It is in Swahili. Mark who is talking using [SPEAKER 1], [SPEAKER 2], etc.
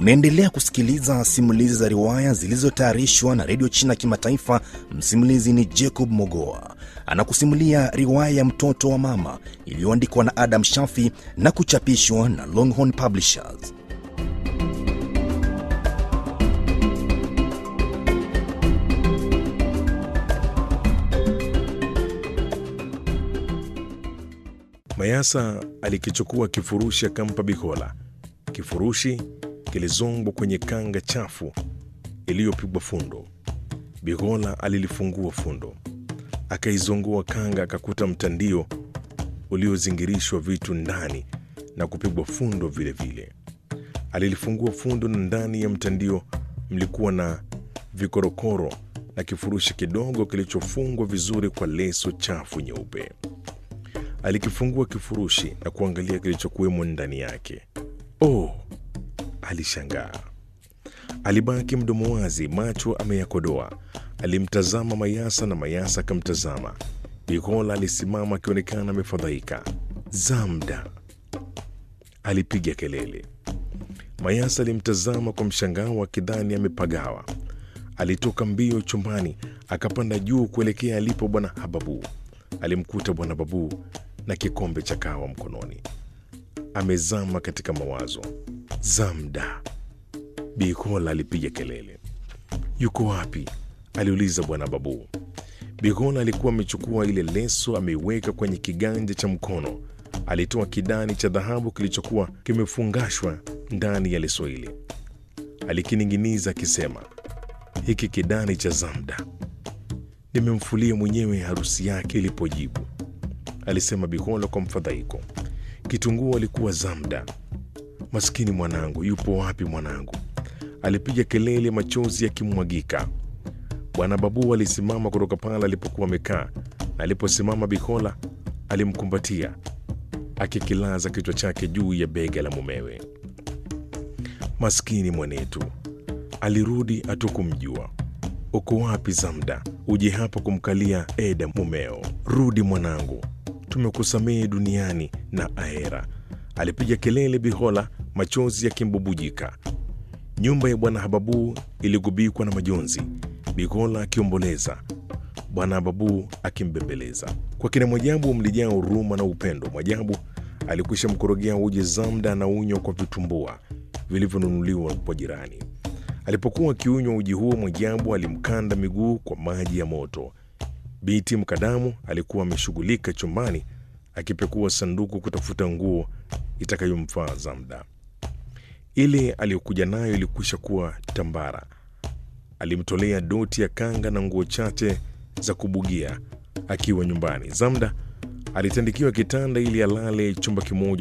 [SPEAKER 1] Unaendelea kusikiliza simulizi za riwaya zilizotayarishwa na redio China Kimataifa. Msimulizi ni Jacob Mogoa, anakusimulia riwaya ya mtoto wa mama iliyoandikwa na Adam Shafi na kuchapishwa na Longhorn Publishers.
[SPEAKER 2] Mayasa alikichukua kifurushi akampa Bikola. Kifurushi kilizongwa kwenye kanga chafu iliyopigwa fundo. Bikola alilifungua fundo, akaizongoa kanga, akakuta mtandio uliozingirishwa vitu ndani na kupigwa fundo vilevile vile. Alilifungua fundo na ndani ya mtandio mlikuwa na vikorokoro na kifurushi kidogo kilichofungwa vizuri kwa leso chafu nyeupe. Alikifungua kifurushi na kuangalia kilichokuwemo ndani yake. Oh, alishangaa. Alibaki mdomo wazi, macho ameyakodoa. Alimtazama Mayasa na Mayasa akamtazama. Bikola alisimama akionekana amefadhaika. Zamda, alipiga kelele. Mayasa alimtazama kwa mshangao akidhani amepagawa. Alitoka mbio chumbani akapanda juu kuelekea alipo Bwana Hababu. Alimkuta Bwana Babu na kikombe cha kahawa mkononi, amezama katika mawazo. Zamda, Bikola alipiga kelele. Yuko wapi? aliuliza Bwana Babu. Bikola alikuwa amechukua ile leso ameiweka kwenye kiganja cha mkono. Alitoa kidani cha dhahabu kilichokuwa kimefungashwa ndani ya leso ile, alikining'iniza akisema, hiki kidani cha Zamda nimemfulia mwenyewe harusi yake ilipojibu, alisema Bikola kwa mfadhaiko. Kitunguu alikuwa Zamda. Maskini mwanangu, yupo wapi mwanangu? Alipiga kelele, machozi yakimwagika. Bwana Babu alisimama kutoka pale alipokuwa amekaa, na aliposimama Bikola alimkumbatia akikilaza kichwa chake juu ya bega la mumewe. Maskini mwanetu, alirudi hatukumjua. Uko wapi Zamda? Uje hapa kumkalia Eda mumeo. Rudi mwanangu, tumekusamehe duniani na ahera, alipiga kelele Bihola, machozi yakimbubujika. Nyumba ya bwana Hababu iligubikwa na majonzi, Bihola akiomboleza, bwana Hababu akimbembeleza. Kwa kina Mwajabu mlijaa huruma na upendo. Mwajabu alikwisha mkorogea uji Zamda na unywa kwa vitumbua vilivyonunuliwa kwa jirani. Alipokuwa akiunywa uji huo, Mwajabu alimkanda miguu kwa maji ya moto. Biti Mkadamu alikuwa ameshughulika chumbani akipekua sanduku kutafuta nguo itakayomfaa Zamda. Ile aliyokuja nayo ilikwisha kuwa tambara. Alimtolea doti ya kanga na nguo chache za kubugia akiwa nyumbani. Zamda alitandikiwa kitanda ili alale chumba kimoja